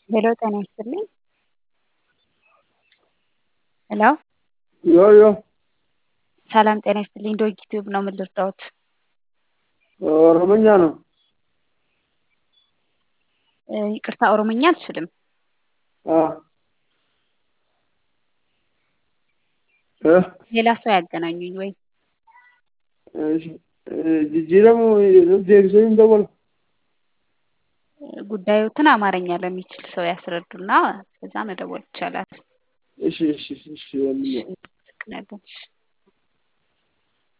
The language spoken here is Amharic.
ሄሎ ጤና ይስጥልኝ። ሄሎ ዮ ዮ ሰላም ጤና ይስጥልኝ። ዶግ ዩቲዩብ ነው ምን ልርዳዎት? ኦሮምኛ ነው። እ፣ ይቅርታ ኦሮምኛ አልችልም። አ እ ሌላ ሰው ያገናኙኝ ወይ እሺ እ፣ ጅጅረሙ ዴብሰኝ ደወል ጉዳዮትን አማርኛ ለሚችል ሰው ያስረዱና ከዛ መደወል ይቻላል። እሺ እሺ እሺ ወንድሜ እሺ፣ አመሰግናለሁ።